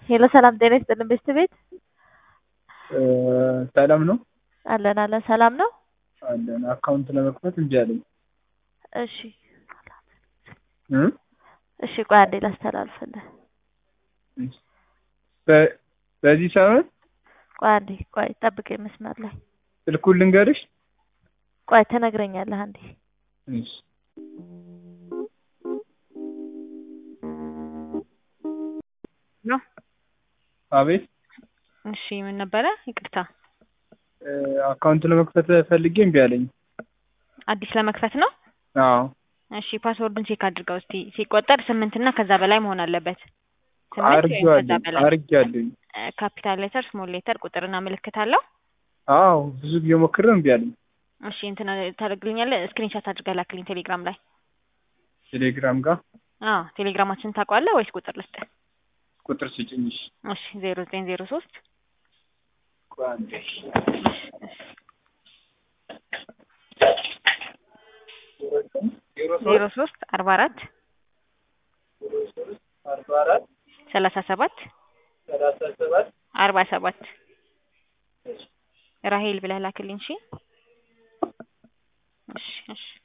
ሄሎ ሰላም ጤና ይስጥልን ቤስት ቤት ሰላም ነው አለን አለን ሰላም ነው አለን። አካውንት ለመክፈት እንጂ አለኝ። እሺ እ እሺ ቆይ አንዴ ላስተላልፍልህ በ- በዚህ ሳምንት ቆይ አንዴ ቆይ ጠብቀኝ መስመር ላይ ስልኩን ልንገርሽ። ቆይ ትነግረኛለህ አንዴ እሺ ነው። አቤት እሺ ምን ነበረ? ይቅርታ እ አካውንት ለመክፈት ፈልጌ እምቢ አለኝ። አዲስ ለመክፈት ነው። አዎ እሺ ፓስወርዱን ቼክ አድርገው እስቲ። ሲቆጠር ስምንት እና ከዛ በላይ መሆን አለበት። ስምንት ወይም ከዛ አርጌዋለሁ በላይ አርጌዋለሁኝ። ካፒታል ሌተር፣ ስሞል ሌተር፣ ቁጥርና ምልክት አለው። አዎ ብዙ ጊዜ ሞክሬ እምቢ አለኝ። እሺ እንትን ታደርግልኛለህ? ስክሪንሾት አድርገህ ላክልኝ ቴሌግራም ላይ። ቴሌግራም ጋር አዎ ቴሌግራማችን ታውቀዋለህ ወይስ ቁጥር ልስጥህ? ቁጥር ስጭኝ። እሺ እሺ ዜሮ ዘጠኝ ዜሮ ሶስት ቆይ አንዴ። ዜሮ ሶስት አርባ አራት አርባ አራት ሰላሳ ሰባት ሰላሳ ሰባት አርባ ሰባት ራሄል ብለህ ላክልኝ። እሺ እሺ እሺ